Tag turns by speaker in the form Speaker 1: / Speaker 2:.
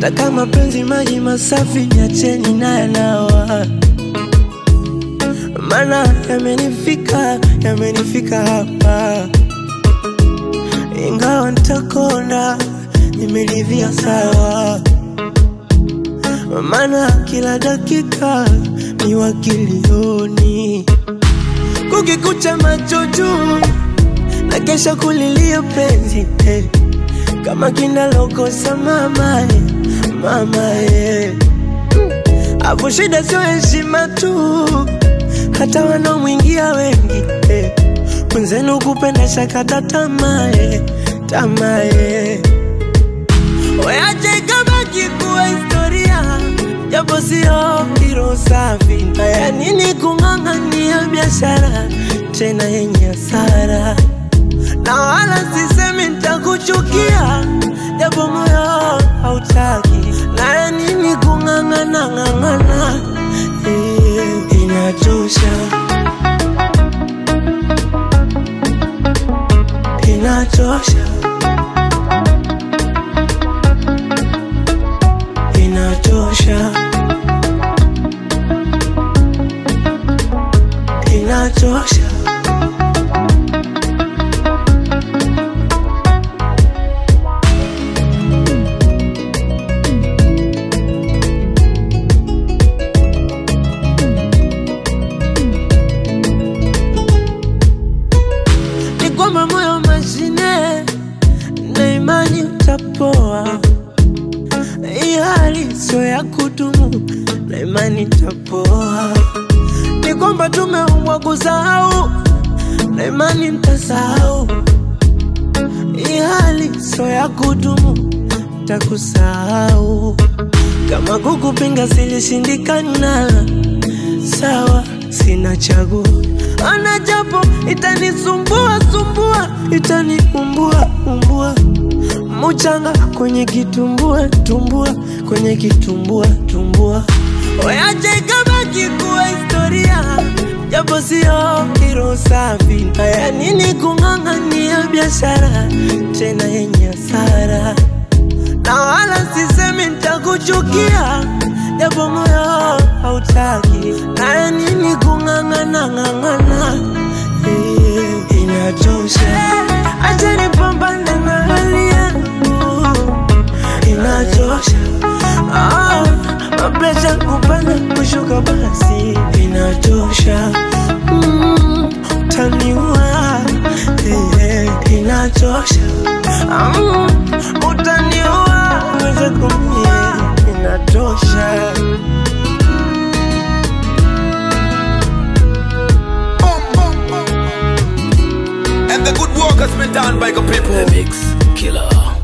Speaker 1: na kama penzi maji masafi, niacheni na yanawa, maana yamenifika, yamenifika hapa, ingawa nitakonda, nimeridhia sawa, maana kila dakika ni wakilioni, kukikucha macho juu na kesha kulilia penzi eh. kama kinalokosa mama eh, mama eh. Afu shida sio heshima tu, hata wanaomwingia wengi eh. Mwenzenu kupenda shakata tamaa eh, tamaa eh. Weache ikabaki kuwa historia, japo sio hilo safi. Haya nini kung'ang'ania biashara tena yenye hasara, na wala sisemi nitakuchukia, japo moyo hautaki. Haya nini kung'ang'ana ng'ang'ana, eh, inachosha, inachosha. inachosha, inachosha. Ni kwamba moyo mashine na imani utapoa hii hali sio ya kudumu na imani tapoa. Ni kwamba tumeumbwa kusahau na imani ntasahau. Hii hali sio ya kudumu, takusahau. Kama kukupinga silishindikana, sawa, sina chaguo. Ana japo itanisumbua sumbua, itaniumbua umbua muchanga kwenye kitumbua tumbua kwenye kitumbua tumbua Oyache ikabaki kuwa historia japo sio hilo safi haya nini kung'ang'ania biashara tena yenye hasara na wala sisemi nitakuchukia japo moyo hautaki haya nini kung'ang'ana ng'ang'ana eh, inachosha acha nipambane na hali yangu inachosha ah, mapresha kupanda kushuka basi inachosha mm, utaniua eh, inachosha mm, utaniua uweze kumie inatosha
Speaker 2: And the good work has been done by the people.
Speaker 3: The Mix Killer.